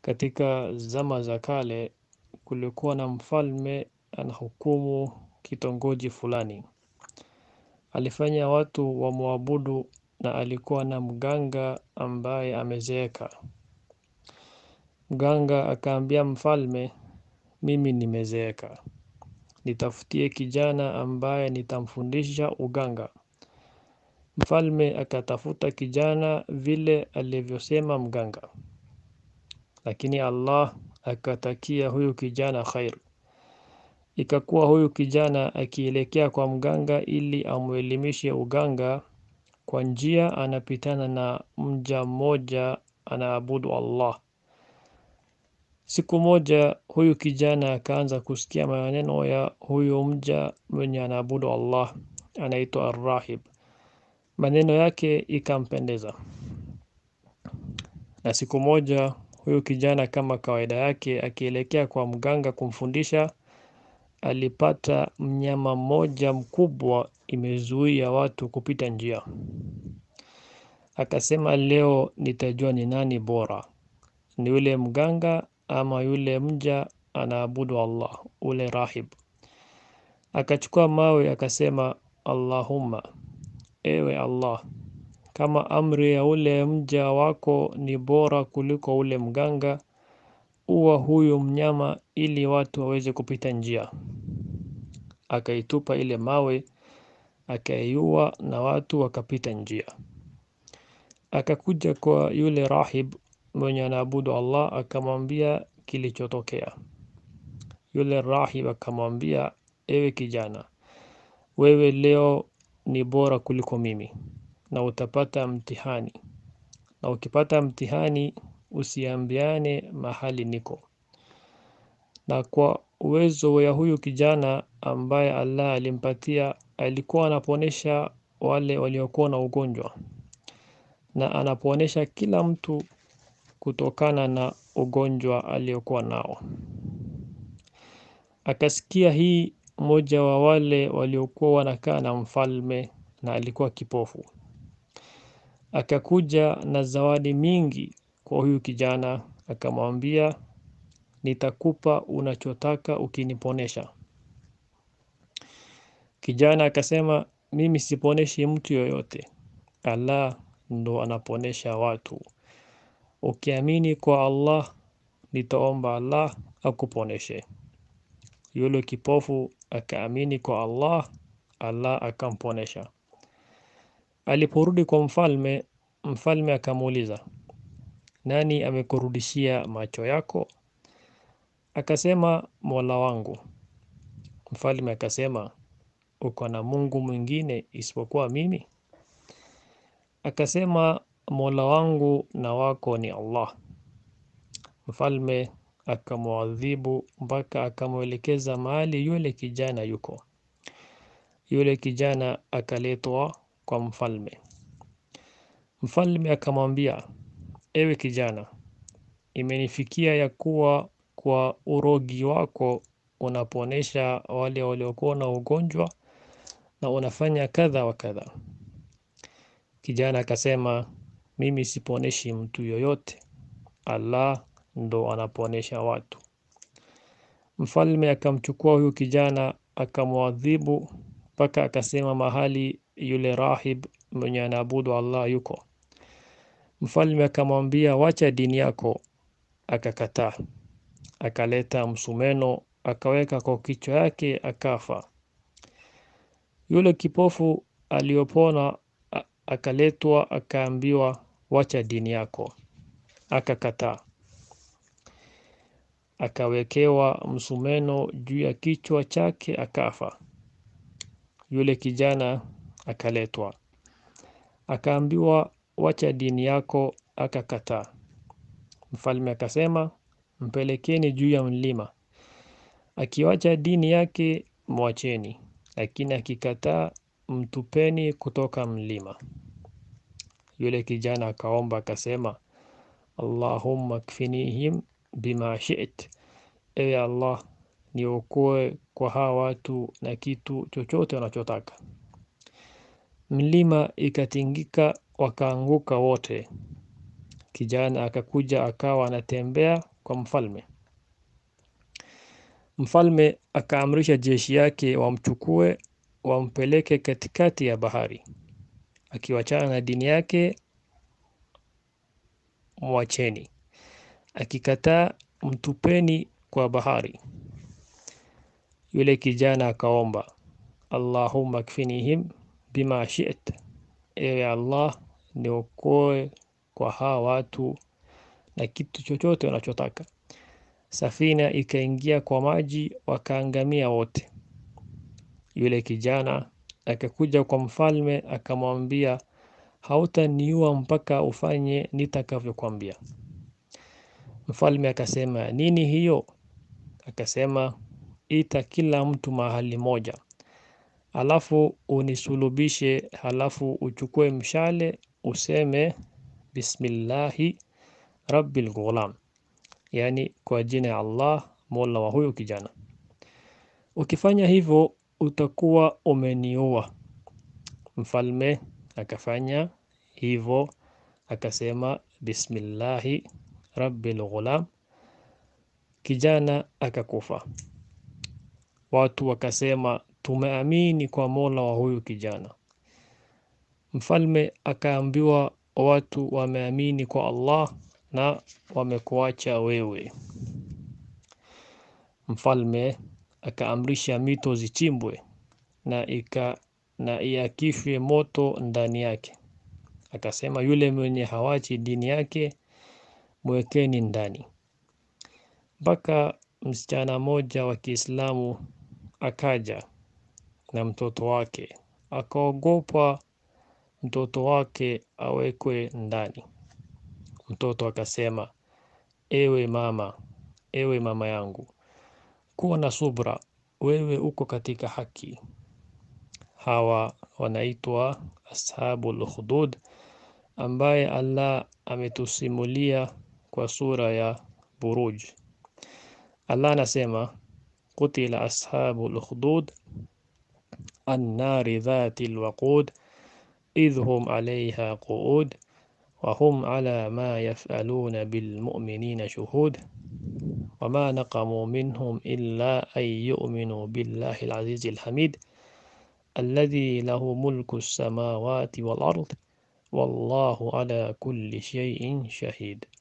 Katika zama za kale kulikuwa na mfalme anahukumu kitongoji fulani. Alifanya watu wamwabudu na alikuwa na mganga ambaye amezeeka. Mganga akaambia mfalme, mimi nimezeeka. Nitafutie kijana ambaye nitamfundisha uganga. Mfalme akatafuta kijana vile alivyosema mganga. Lakini Allah akatakia huyu kijana khair. Ikakuwa huyu kijana akielekea kwa mganga ili amuelimishe uganga kwa njia anapitana na mja mmoja anaabudu Allah. Siku moja huyu kijana akaanza kusikia maneno ya huyu mja mwenye anaabudu Allah anaitwa Ar-Rahib. Maneno yake ikampendeza. Na siku moja huyu kijana kama kawaida yake akielekea kwa mganga kumfundisha alipata mnyama mmoja mkubwa imezuia watu kupita njia. Akasema leo nitajua ni nani bora. Ni yule mganga ama yule mja anaabudu Allah, ule rahib. Akachukua mawe akasema Allahumma, ewe Allah, kama amri ya ule mja wako ni bora kuliko ule mganga, uwa huyu mnyama ili watu waweze kupita njia. Akaitupa ile mawe, akaiua na watu wakapita njia. Akakuja kwa yule rahib mwenye anaabudu Allah akamwambia kilichotokea. Yule rahib akamwambia ewe kijana, wewe leo ni bora kuliko mimi na utapata mtihani. Na ukipata mtihani usiambiane mahali niko. Na kwa uwezo ya huyu kijana ambaye Allah alimpatia alikuwa anaponesha wale waliokuwa na ugonjwa. Na anaponesha kila mtu kutokana na ugonjwa aliokuwa nao. Akasikia hii mmoja wa wale waliokuwa wanakaa na mfalme na alikuwa kipofu. Akakuja na zawadi mingi kwa huyu kijana akamwambia nitakupa unachotaka ukiniponesha. Kijana akasema mimi siponeshi mtu yoyote. Allah ndo anaponesha watu. Ukiamini kwa Allah nitaomba Allah akuponeshe. Yule kipofu akaamini kwa Allah, Allah akamponesha. Aliporudi kwa mfalme, mfalme akamuuliza. Nani amekurudishia macho yako? Akasema mola wangu. Mfalme akasema uko na mungu mwingine isipokuwa mimi? Akasema mola wangu na wako ni Allah. Mfalme akamuadhibu mpaka akamwelekeza mahali yule kijana yuko. Yule kijana akaletwa kwa mfalme. Mfalme akamwambia, ewe kijana, imenifikia ya kuwa kwa urogi wako unaponesha wale waliokuwa na ugonjwa na unafanya kadha wa kadha. Kijana akasema, mimi siponeshi mtu yoyote. Allah ndo anaponesha watu. Mfalme akamchukua huyu kijana akamuadhibu mpaka akasema mahali yule rahib mwenye anaabudu Allah yuko. Mfalme akamwambia wacha dini yako, akakataa. Akaleta msumeno akaweka kwa kichwa yake akafa. Yule kipofu aliyopona akaletwa akaambiwa wacha dini yako, akakataa. Akawekewa msumeno juu ya kichwa chake akafa. Yule kijana akaletwa. Akaambiwa wacha dini yako akakataa. Mfalme akasema mpelekeni juu ya mlima. Akiwacha dini yake mwacheni, lakini akikataa mtupeni kutoka mlima. Yule kijana akaomba akasema Allahumma kfinihim bima shi't. Ewe Allah niokoe kwa hawa watu na kitu chochote wanachotaka. Mlima ikatingika wakaanguka wote. kijana akakuja akawa anatembea kwa mfalme. Mfalme akaamrisha jeshi yake wamchukue wampeleke katikati ya bahari, akiwachana na dini yake mwacheni, akikataa mtupeni kwa bahari. Yule kijana akaomba, Allahumma kfinihim bima shi'ta, ewe Allah niokoe kwa hawa watu na kitu chochote wanachotaka. Safina ikaingia kwa maji, wakaangamia wote. Yule kijana akakuja kwa mfalme akamwambia, hautaniua mpaka ufanye nitakavyokwambia. Mfalme akasema, nini hiyo? Akasema, ita kila mtu mahali moja, alafu unisulubishe, halafu uchukue mshale useme bismillahi rabbil ghulam, yani kwa jina ya Allah mola wa huyu kijana. Ukifanya hivyo utakuwa umeniua. Mfalme akafanya hivyo, akasema bismillahi rabbil ghulam, kijana akakufa. Watu wakasema tumeamini kwa mola wa huyu kijana. Mfalme akaambiwa watu wameamini kwa Allah na wamekuacha wewe. Mfalme akaamrisha mito zichimbwe na ika na iakishwe moto ndani yake. Akasema yule mwenye hawachi dini yake mwekeni ndani. Mpaka msichana mmoja wa Kiislamu akaja na mtoto wake, akaogopa mtoto wake awekwe ndani. Mtoto akasema, ewe mama, ewe mama yangu, kuwa na subra, wewe uko katika haki. Hawa wanaitwa ashabul ukhdud, ambaye Allah ametusimulia kwa sura ya Buruj. Allah anasema qutila ashabul ukhdud annari dhati lwaqud idh hum alayha qu'ud wa hum ala ma yaf'aluna bil mu'minina shuhud وما نقموا منهم إلا أن يؤمنوا بالله العزيز الحميد الذي له ملك السماوات والأرض والله على كل شيء شهيد